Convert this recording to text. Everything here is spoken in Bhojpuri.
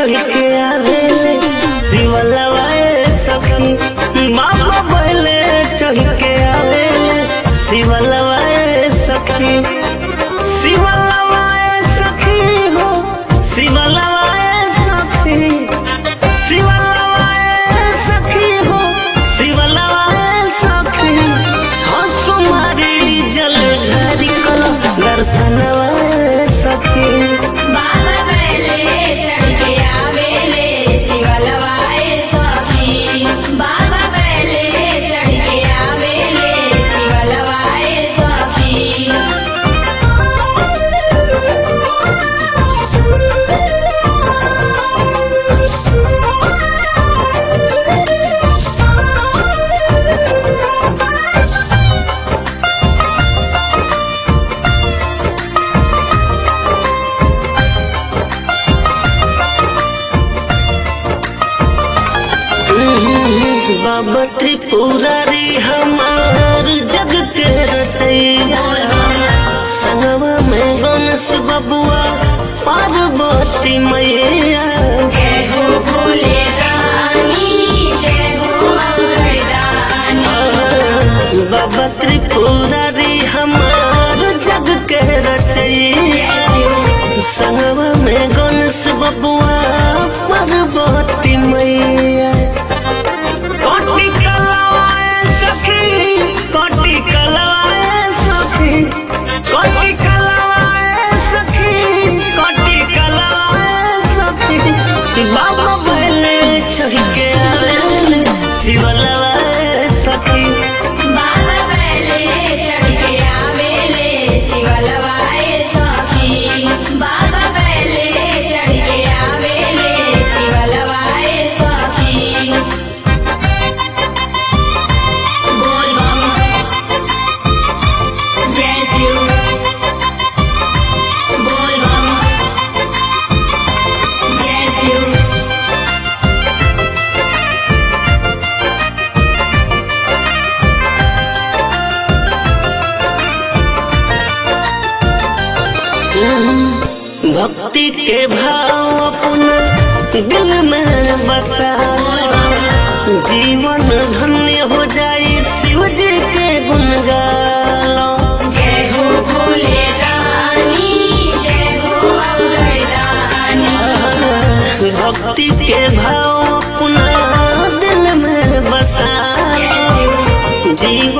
चढ़ के आवेले शिवलवाए सखी बाबा बैले चढ़ के आवेले शिवलवाए सखी शिवलवाए सखी हो शिवलवाए सखी शिवलवाए सखी हो शिवलवाए सखी हसुमारी जल ढारी कल दर्शनवाए सखी बाबा बैले चढ़ के आवेले शिवलवाए सखी बाबा बैले चढ़ के आवेले शिवलवाए सखी बाबा त्रिपुरारी हमार जग के रचैया संगवा में गणेश बबुआ पार्वती मैया जय हो भोले रानी जय हो मंगलदानी बाबा त्रिपुरारी हमार जग के रचैया जय शिव संगवा में गणेश बबुआ पार्वती मैया कोटि कलाए सखी कोटि कलाए सखी कोटि कलाए सखी कोटि कलाए सखी बाबा बोले चढ़ के आवेले शिवलवाए सखी बाबा बैले चढ़ के आवेले शिवलवाए सखी बाबा बैले चढ़ के आवेले शिवलवाए सखी बोल बम जय शिव बोल बम जय शिव भक्ति के भाव अपना दिल में बसा बोल बम जीवन धन्य हो जाए शिव जी के गुण गालो जय हो भोले रानी जय हो अवगढ़दानी भक्ति के भाव अपना दिल में बसा जय शिव जीवन